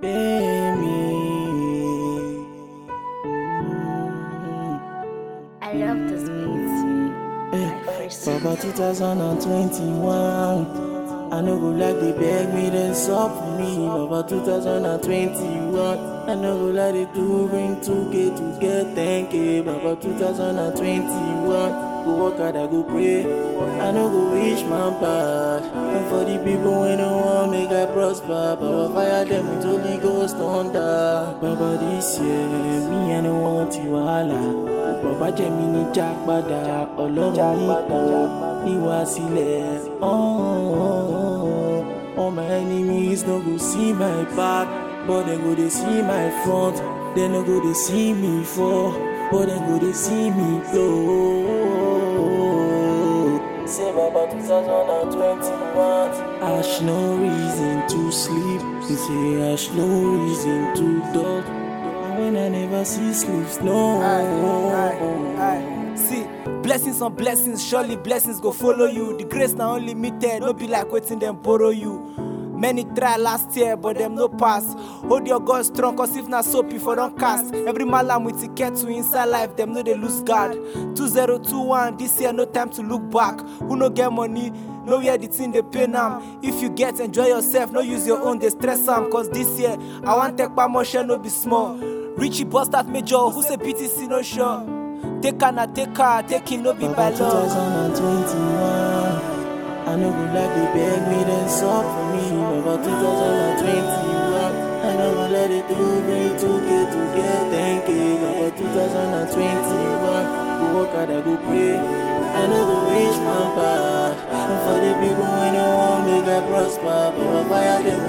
pay me. I love this beat. My first Baba 2021. I no go like they beg me, then sup for me. Baba 2021. I no go like they do bring 2K to get 10K. Baba 2021. Go work hard, I go pray. I no go wish my bad. And for the people when no want make I prosper. Baba fire them with Holy Ghost thunder. Baba this year, me I no want you Allah. Bàbá jẹ́ mi ní jágbádá ọlọ́run nìkan ìwà sílẹ̀. All my enemies no go see my back, but dem go dey see my front. Dem no go dey see me fall, but dem go dey see me blow. Say Baba 2021, ash no reason to sleep. Say ash no reason to dodge. And when I never see sleeps, no. Aye. See, blessings on blessings, surely blessings go follow you. The grace now unlimited, no be like waiting them borrow you. Many try last year, but them no pass. Hold your God strong, cause if not soap, if I don't cast. Every malam with ticket to inside life, them know they lose guard. 2021, this year, no time to look back. Who no get money? Know where the thing they pay now. If you get, enjoy yourself, no use your own, they stress am. Cause this year, I want take my motion, no be small. Richie bust that major, who say BTC no sure. Take her, na take her, take him, no be by Baba law. 2021. I no go like they beg me, then sup for me. Baba 2021. I no go let it do me 2K to get 10K. Baba 2021. Go work hard, I go pray. I no go wish my bad. And for the people when no want make I prosper. Baba fire them